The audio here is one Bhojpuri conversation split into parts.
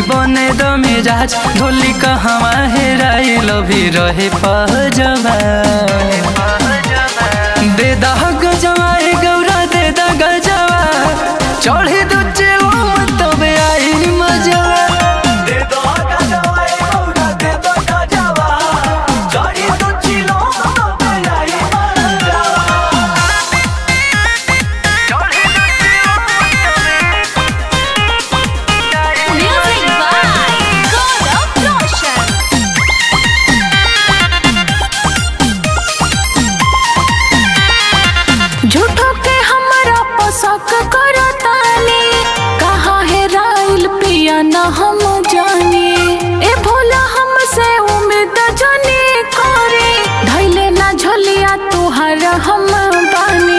बने द मिजाज ढोली कहवा हेराई लभी रहे पहजवा दे दह गजवा ए गौरा दे द गजवा चढ़ी दू चिलो तबे आई मजवा दे दो गजवा ए गौरा दे दो गजवा चढ़ी दू चिलो तबे आई मजवा Music by God of Roshan. झूठो के हमरा पोसक करतानी कहाँ है राइल पिया न हम जानी ए भोला हमसे उम्मीद जानी करे धैले ना झोलिया तुहर हम बानी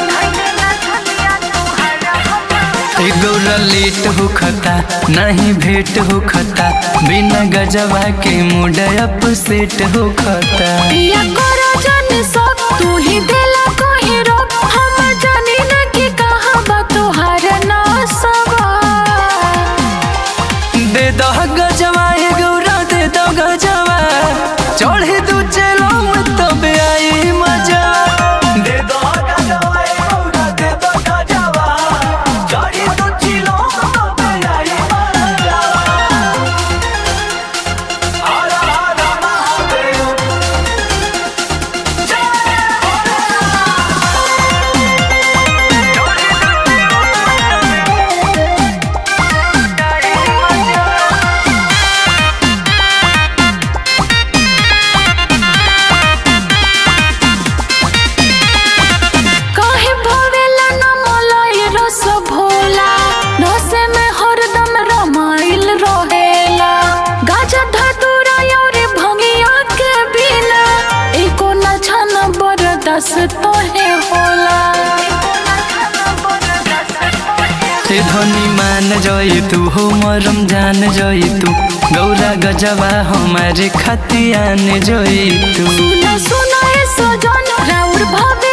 ए गौरा लेट हो खता नहीं भेंट हो खता बिना गजवा के मूड अप सेट हो खता पिया करो जाने सब तू ही दिला कोई रोक हम जानी न कि कहाँ बा तुहर ना सवा दे दो गजवा ए गौरा दे दो गजवा चढ़े दू चलो तबे आई मजा दे दो गजवा ए गौरा दे दो गजवा चढ़ी दू चिलो तबे आई मजवा हर हर महादेव जय काहे भवेला न मलाई रस भोला नसे में हरदम रमाइल रहेला गाजा धतुरा और भंगिया के बिना एको न छन बरदस तोहे होला ए धनी मान जई तू हो मरम जान जई तू गौरा गजवा हमारे खतियान जई तू सुन सुन ए सजन राउर भवे